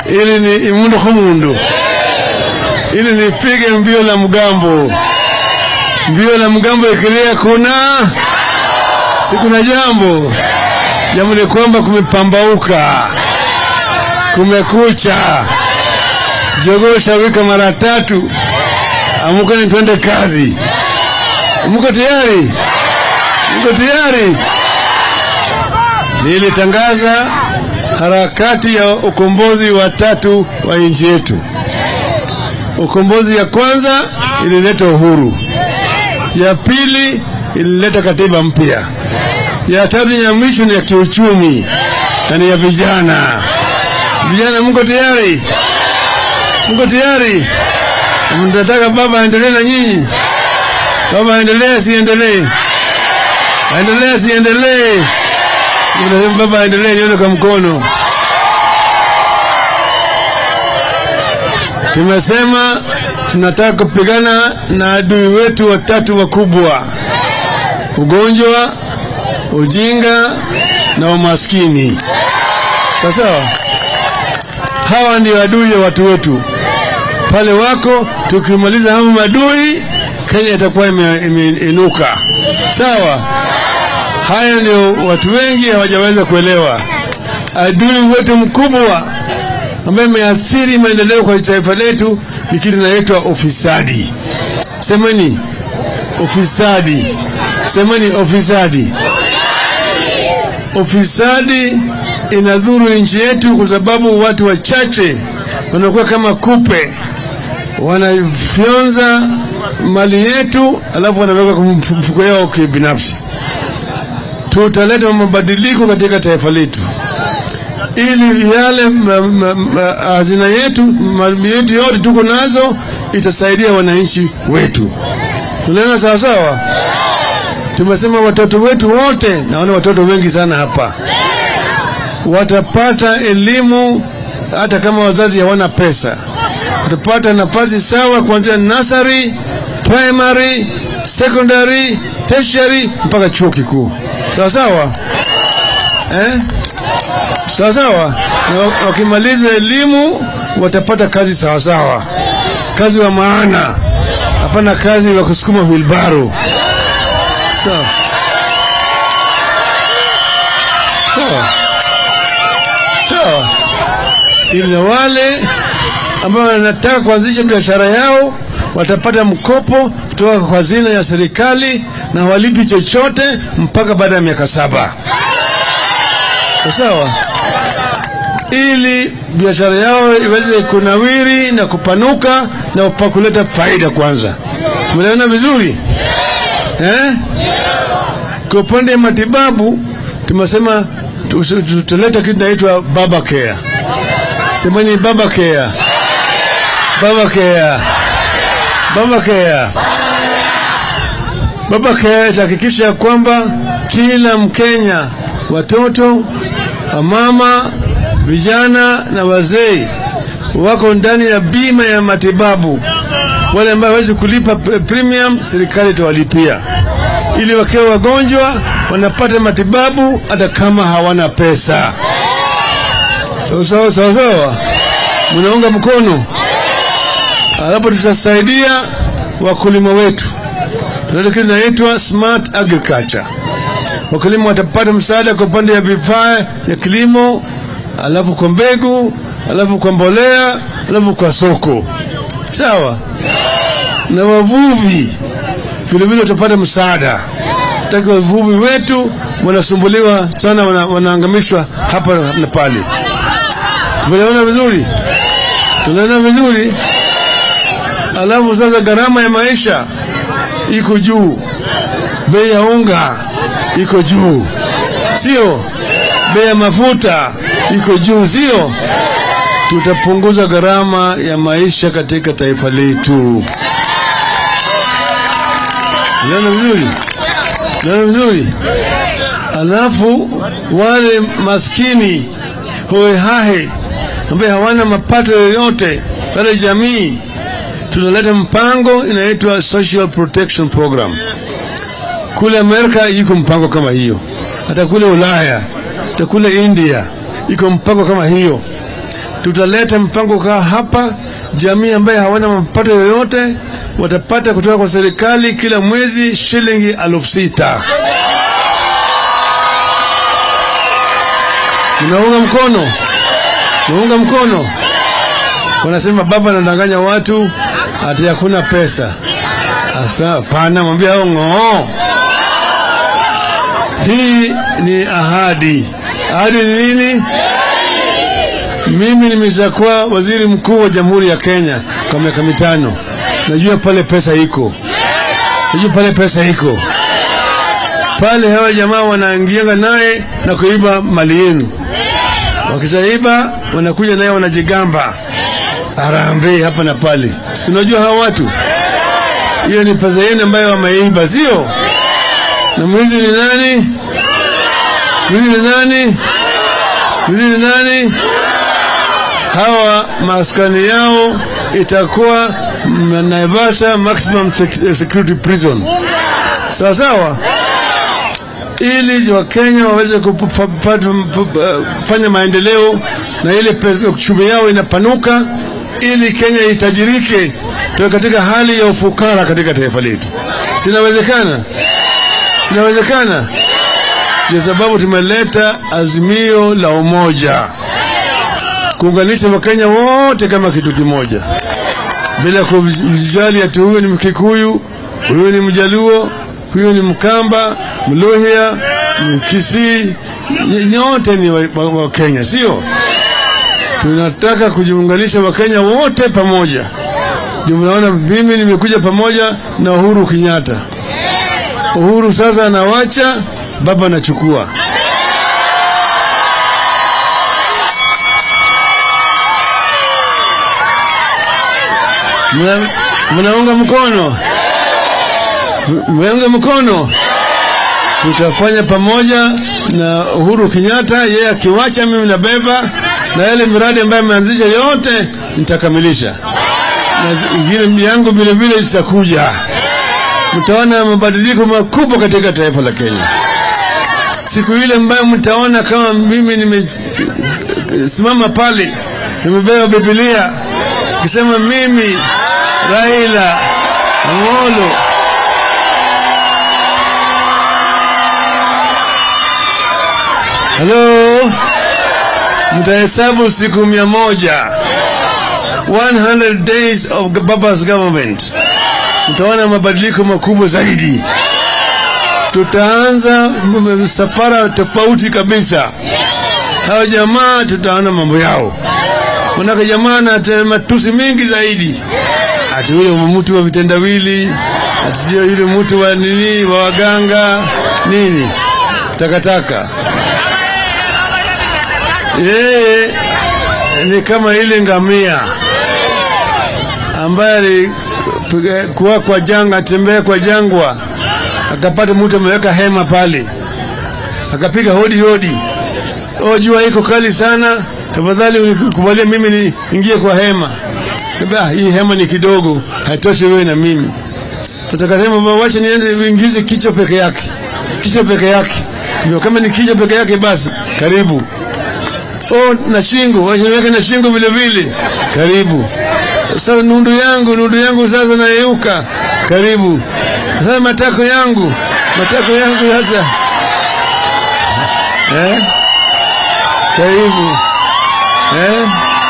ili ni imundu humundu ili nipige mbio la mgambo mbio la mgambo ikilia kuna si kuna jambo jambo ni kwamba kumepambauka kumekucha jogoo shawika mara tatu amukeni twende kazi mko tayari mko tayari nilitangaza harakati ya ukombozi wa tatu wa nchi yetu ukombozi ya kwanza ilileta uhuru ya pili ilileta katiba mpya ya tatu ya mwisho ni ya kiuchumi na ni ya vijana vijana mko tayari mko tayari mnataka baba aendelee na nyinyi baba aendelee asiendelee aendelee asiendelee Mnasema baba aendelee nione kwa mkono tumesema tunataka kupigana na adui wetu watatu wakubwa ugonjwa ujinga na umaskini sasa hawa ndio adui ya watu wetu pale wako tukimaliza hawa madui kenya itakuwa imeinuka ime, sawa haya ndio watu wengi hawajaweza kuelewa adui wetu mkubwa ambaye imeathiri maendeleo kwa taifa letu ni kitu inaitwa ufisadi semeni ufisadi semeni ufisadi ufisadi inadhuru nchi yetu kwa sababu watu wachache wanakuwa kama kupe wanafyonza mali yetu alafu wanaweka kwa mfuko yao kibinafsi tutaleta mabadiliko katika taifa letu ili yale hazina yetu mali yetu yote tuko nazo itasaidia wananchi wetu tunaona sawasawa tumesema watoto wetu wote naona watoto wengi sana hapa watapata elimu hata kama wazazi hawana pesa watapata nafasi sawa kuanzia nasari primary secondary tertiary mpaka chuo kikuu sawa sawa eh? sawa sawa na wakimaliza elimu watapata kazi sawa sawa kazi wa maana hapana kazi wa kusukuma wilbaro sawa sawa sawa ili na wale ambao wanataka kuanzisha biashara yao watapata mkopo kutoka kwa hazina ya serikali na walipi chochote mpaka baada ya miaka saba sawa ili biashara yao iweze kunawiri na kupanuka na kuleta faida kwanza mnaona vizuri eh? kwa upande wa matibabu tumesema tutaleta kitu inaitwa baba care semeni baba care baba care baba care baba care itahakikisha kwamba kila mkenya watoto wamama vijana na wazee wako ndani ya bima ya matibabu wale ambao hawezi kulipa premium serikali itawalipia ili wakiwa wagonjwa wanapata matibabu hata kama hawana pesa sawa sawa sawa sawa mnaunga mkono alapo tutasaidia wakulima wetu ndio kitu inaitwa smart agriculture wakulima watapata msaada kwa upande ya vifaa ya kilimo alafu kwa mbegu alafu kwa mbolea alafu kwa soko sawa na wavuvi vilevile watapata msaada taki wavuvi wetu wanasumbuliwa sana wana, wanaangamishwa hapa na pale tumeelewana vizuri tunaona vizuri alafu sasa gharama ya maisha iko juu bei ya unga iko juu sio bei ya mafuta iko juu sio tutapunguza gharama ya maisha katika taifa letu naona vizuri naona vizuri alafu wale maskini hohehahe ambaye hawana mapato yoyote wale jamii tunaleta mpango inaitwa social protection program kule amerika iko mpango kama hiyo hata kule ulaya hata kule india iko mpango kama hiyo tutaleta mpango kaa hapa, jamii ambaye hawana mapato yoyote watapata kutoka kwa serikali kila mwezi shilingi elfu sita. Mnaunga mkono? Mnaunga mkono? Wanasema baba anadanganya watu ati hakuna pesa. Hapana, mwambia hao ng'oo. Hii ni ahadi. Ahadi ni nini? Mimi nimeshakuwa waziri mkuu wa Jamhuri ya Kenya kwa miaka mitano. Najua pale pesa iko, najua pale pesa iko pale. Hawa jamaa wanaingianga naye na kuiba mali yenu, wakishaiba wanakuja naye wanajigamba harambee hapa na pale. Si unajua hawa watu, hiyo ni pesa yenu ambayo wameiba, sio? Na mwizi ni nani? Mwizi ni nani? Mwizi ni nani? Hawa maskani yao itakuwa Naivasha Maximum Security Prison, sawa sawa, ili Wakenya waweze kufanya maendeleo na ile uchumi yao inapanuka, ili Kenya itajirike, tuwe katika hali ya ufukara katika taifa letu. Sinawezekana? Sinawezekana? Ndio sababu tumeleta azimio la umoja, kuunganisha Wakenya wote kama kitu kimoja bila kujali ati huyu ni Mkikuyu, huyu ni Mjaluo, huyu ni Mkamba, Mluhya, Mkisii, nyote ni Wakenya wa, wa sio? Tunataka kujiunganisha Wakenya wote pamoja. Ndio mnaona mimi nimekuja pamoja na Uhuru Kenyatta. Uhuru sasa anawacha, baba anachukua. Mnaunga mkono? Mnaunga mkono? Tutafanya pamoja na Uhuru Kenyatta, yeye akiwacha, mimi nabeba na yale miradi ambayo ameanzisha yote nitakamilisha, na ingine yangu vile vile zitakuja. Mtaona mabadiliko makubwa katika taifa la Kenya. Siku ile ambayo mtaona kama mimi nimesimama pale nimebeba Biblia kisema mimi Raila Amolo halo, mtahesabu siku mia moja 100 days of Baba's government, mtaona mabadiliko makubwa zaidi. Tutaanza safara tofauti kabisa. Hao jamaa tutaona mambo yao manake jamaa na matusi mengi zaidi, ati yule mtu wa vitendawili, ati sio yule mtu wa nini, wa waganga nini, takataka. Yeye ni kama ile ngamia ambaye alikuwa kwa janga, atembea kwa jangwa, akapata mtu ameweka hema pale, akapiga hodi hodi, o, jua iko kali sana tafadhali unikubalie mimi niingie kwa hema. Ah, hii hema ni kidogo, haitoshi wewe na mimi. Tutakasema wacha niende uingize kichwa peke yake, kichwa peke yake. Ndio kama ni kichwa peke yake, basi karibu. Oh, na shingo, wacha niweke na shingo vile vile, karibu. Sasa nundu yangu, nundu yangu sasa nayeuka, karibu. Sasa matako yangu, matako yangu sasa, eh, karibu. Eh?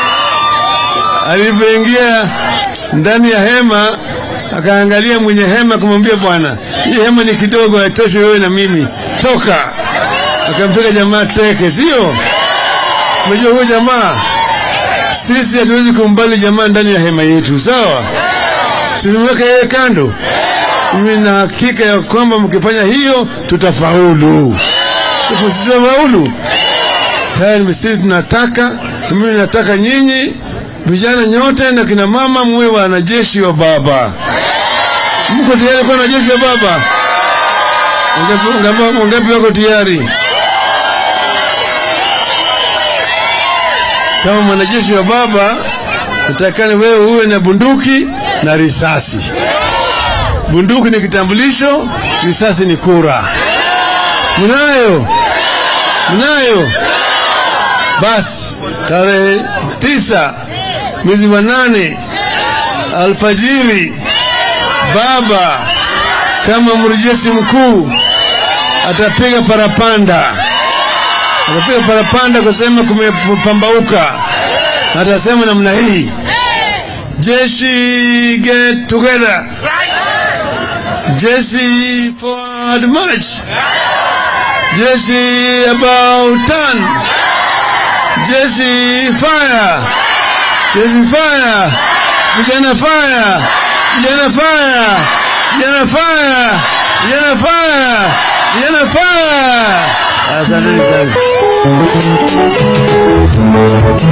Alipoingia ndani ya hema akaangalia mwenye hema kumwambia, bwana, hii hema ni kidogo, haitoshi wewe na mimi, toka. Akampiga jamaa teke, sio? Unajua huyo jamaa, sisi hatuwezi kumbali jamaa ndani ya hema yetu, sawa? Tusimweke yeye kando. Mimi na hakika ya kwamba mkifanya hiyo tutafaulu, tutafaulu. Haya ni sisi tunataka mimi nataka nyinyi vijana nyote na kina mama muwe wanajeshi wa baba. Mko tayari kuwa wanajeshi wa baba? Wangapi wako tayari? Kama mwanajeshi wa baba, natakani wewe uwe na bunduki na risasi. Bunduki ni kitambulisho, risasi ni kura. Mnayo? Mnayo? Basi tarehe tisa mwezi wa nane alfajiri, baba kama mrejesi mkuu atapiga parapanda, atapiga parapanda kusema kumepambauka. Atasema namna hii, jeshi get together, jeshi forward march, jeshi about turn, jeshi fire, jeshi fire, vijana fire, vijana fire, vijana fire, vijana fire, vijana fire. Asanteni sana.